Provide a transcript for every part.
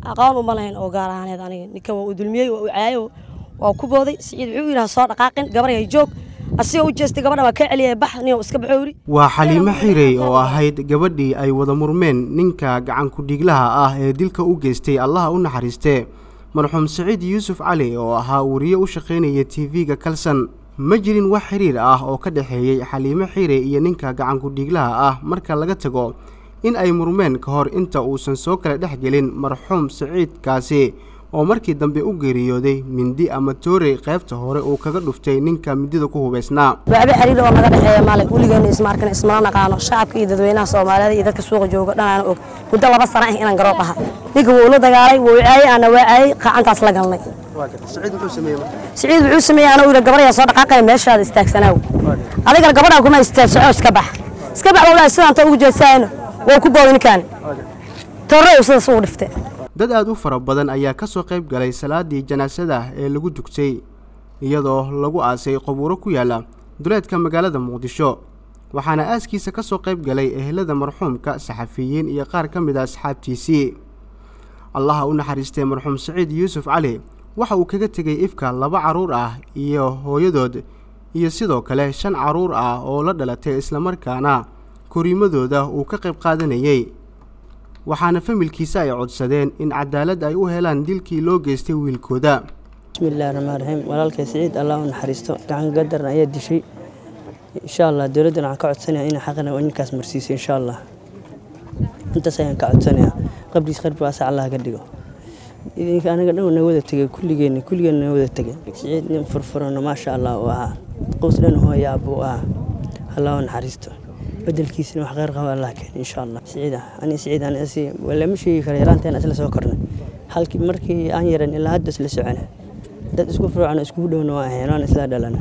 aqoon uma lahayn oo gaar ahaaneed aniga ninkan waa u dulmiyey waa u caayo waa ku booday siciid wuxuu yidhaha soo dhaqaaqin gabarhay joog asigoo u jeestay gabadha waa ka celiyay bax nin iska baxo yidhi waa xaliimo xirey oo ahayd gabadhii ay wada murmeen ninka gacankudhiglaha ah ee dilka u geystay allaha u naxariistee marxuum siciid yuusuf cali oo ahaa wariye u shaqaynaya tv-ga kalsan ma jirin wax xiriir ah oo ka dhexeeyey xaliimo xirey iyo ninka gacankudhiglaha ah marka laga tago in ay murmeen ka hor inta uusan soo kala dhex gelin marxuum siciidkaasi oo markii dambe u geeriyooday mindi ama toorey qaybta hore uu kaga dhuftay ninka midida ku hubaysnaa waxba xiriir oo naga dhexeeya maale weligeena isma arkan ismala naqaano shacabka iyo dadweynaha soomaaliyeed iyo dadka suuqa jooga dhanaana og muddo laba sana ah inaan garoob ahay ninka wuu la dagaalay wuu caayey ana waa caayey qacantaas la galnay siciid wuxuu sameeyey anuu yidhi gabaryaa soo dhaqaaqaya meeshaada istaagsanaaw adigana gabadhaa kuma istaag soco iska bax iska bax walahi sidaanta ugu jeesaayno waa ku booday ninkaan torrey sidaas ugu dhiftay dad aada u fara badan ayaa ka soo qayb galay salaadii janaasada ee lagu dugtay iyadoo lagu aasay qabuuro ku yaala duleedka magaalada muqdisho waxaana aaskiisa ka soo qayb galay ehelada marxuumka saxafiyiin iyo qaar ka mid a asxaabtiisii allaha u naxariistay marxuum siciid yuusuf cali waxa uu kaga tegay ifka laba carruur ah iyo hooyadood iyo sidoo kale shan carruur ah oo la dhalatay islamarkaana koriimadooda uu ka qayb qaadanayey waxaana familkiisa ay codsadeen in cadaalad ay u helaan dilkii loo geystay wiilkooda bismillahi raxmaan raxiim walaalkay siciid allah u naxariisto gacan gadarna ayaa dishay insha allah dowladdan waxaan ka codsanaya inay xaqana ninkaas marsiiso insha allah intaas ayaan ka codsanaya qabriis qarbi waasa allah ka dhigo idinka anaga dhan na wada tegay kulligeenna kulligeenna na wada tegay siciid nin furfurano maasha allah uu ahaa qows dhan hooyaa buu ahaa allah u naxariisto bedelkiisana wax kheyr qaba allah keen insha allah siciida ani siciid ani asi lama sheegi karo yaraanteena isla soo kornay halkii markii aan yaran ilaa hadda isla socona dad isku furuucan iskugu dhowna waa ahayn waan isla dhalana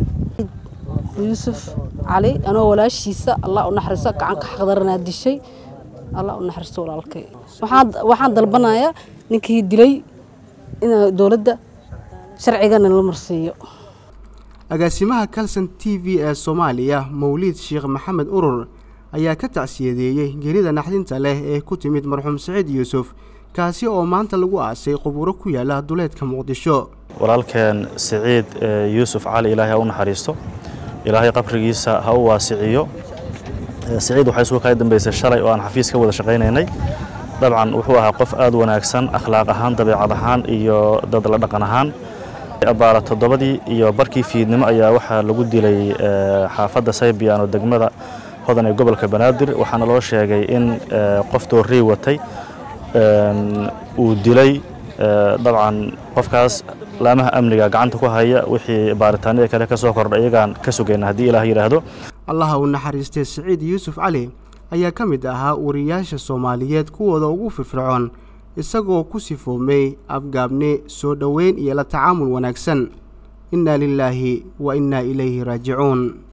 yuusuf cali anoo walaashiisa allah u naxariisto gacanka xaqdaranaa dishay allah u naxariisto walaalkay waxaan waxaan dalbanayaa ninkii dilay in dowladda sharcigana la marsiiyo agaasimaha kalson t v ee soomaaliya mawliid sheekh maxamed urur ayaa ka tacsiyadeeyey gerida naxdinta leh ee ku timid marxuum siciid yuusuf kaasi oo maanta lagu aasay qubuuro ku yaala duleedka muqdisho walaalkeen siciid yuusuf cali ilaahay ha u naxariisto ilaahay qabrigiisa ha u waasiciyo siciid waxay isugu kaga dambaysay shalay oo aan xafiis ka wada shaqaynaynay dabcan wuxuu ahaa qof aad wanaagsan akhlaaq ahaan dabeecad ahaan iyo dad la dhaqan ahaan abaara toddobadii iyo barkii fiidnimo ayaa waxaa lagu dilay xaafadda saybiyan oo degmada hodan ee gobolka banaadir waxaana loo sheegay in qof doorrey watay uu dilay dabcan qofkaas laamaha amniga gacanta ku haya wixii baaritaanada kale ka soo kordha iyagaan ka sugayna haddii ilaah yidhaahdo allaha uu naxariistay siciid yuusuf cali ayaa ka mid ahaa wariyaasha soomaaliyeed kuwooda ugu firfircoon isagoo ku sifoomay afgaabne soo dhoweyn iyo la tacaamul wanaagsan innaa lilaahi wa innaa ilayhi raajicuun